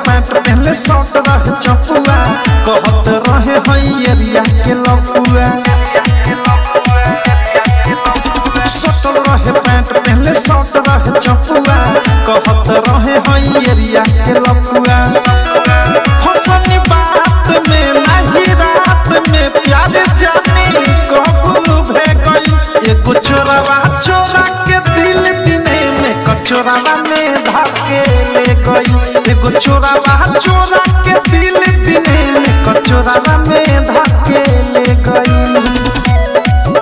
Pant पहले short रहे चपुआ कहत रहे हई एरिया के लपुआ सटल रहे पैंट पहले शॉर्ट रहे चपुआ कहत रहे हई एरिया के लपुआ फसनी बात में नहीं रात में प्यार जाने कबू भे गई एगो चोरावा चोरा के दिल दिने में कचोरावा में धाके ले गई एगो चोरावा चोरा के दिल दिने में कचोरावा में धाके ले गई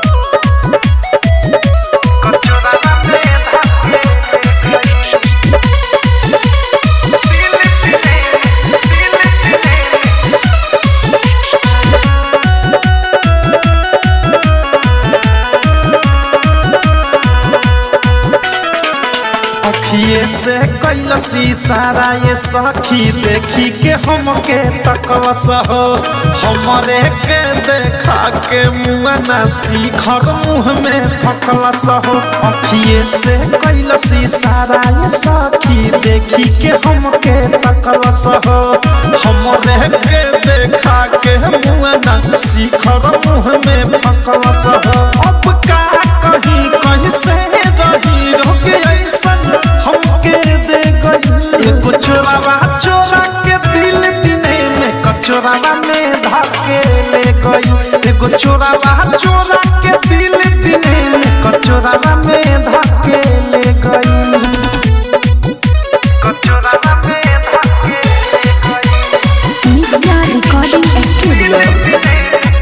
अखिए से कैलसी सारा ये सखी देखी के हमके तकलस हो हमरे के देखा के मुआ न सीखर मुँह में फकलस हो अखिए से कैलसी सारा ये सखी देखी के हमके तकलस हो हमरे के देखा के मुआ न सीखर मुँह में फकलस हो अब का कहीं कहीं से रही रोक ऐसन हमके दे गई एगो चोरावा चोरा के दिल दिने में कचोरावा में धाके ले गई एगो चोरावा चोरा के दिल दिने में कचोरावा में धाके ले गई कचोरावा में धाके ले गई Media Recording Studio.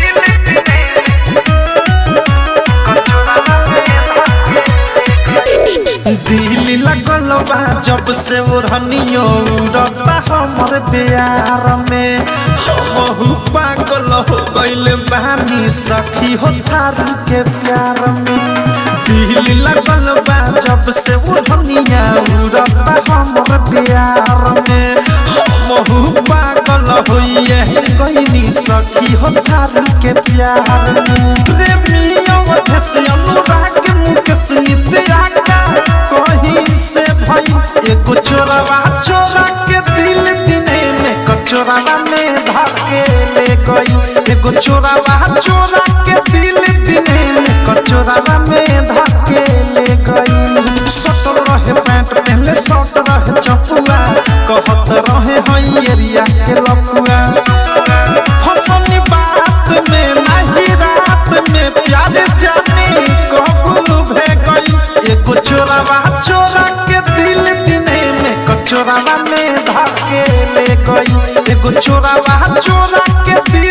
दिल लगल बा जब से ओढ़नियो उड़ता हमर प्यार में हमहू पागल हो गइल बानी सखी हो थारू के प्यार में दिल लगल बा जब से ओढ़निया उड़ता हमर प्यार में हमहू पागल होइए गइनी सखी हो थारू के प्यार में प्रेमियों से अनुराग मुकेश नित्या का कहीं से भाई एगो चोरावा चोरा के दिल दिने में कचोरावा में धाके ले गई एगो चोरावा चोरा के दिल दिने में कचोरावा में धाके ले गई सटल रहे पैंट पहले शॉर्ट रहे चपुआ कहत रहे हई एरिया के लपुआ फसनी बात में नहीं रात में प्यार जाने कबू भे गई एगो चोरावा चोरा के दिल दिने में कचोरावा में धाके ले गई एगो चोरावा चोरा के दिल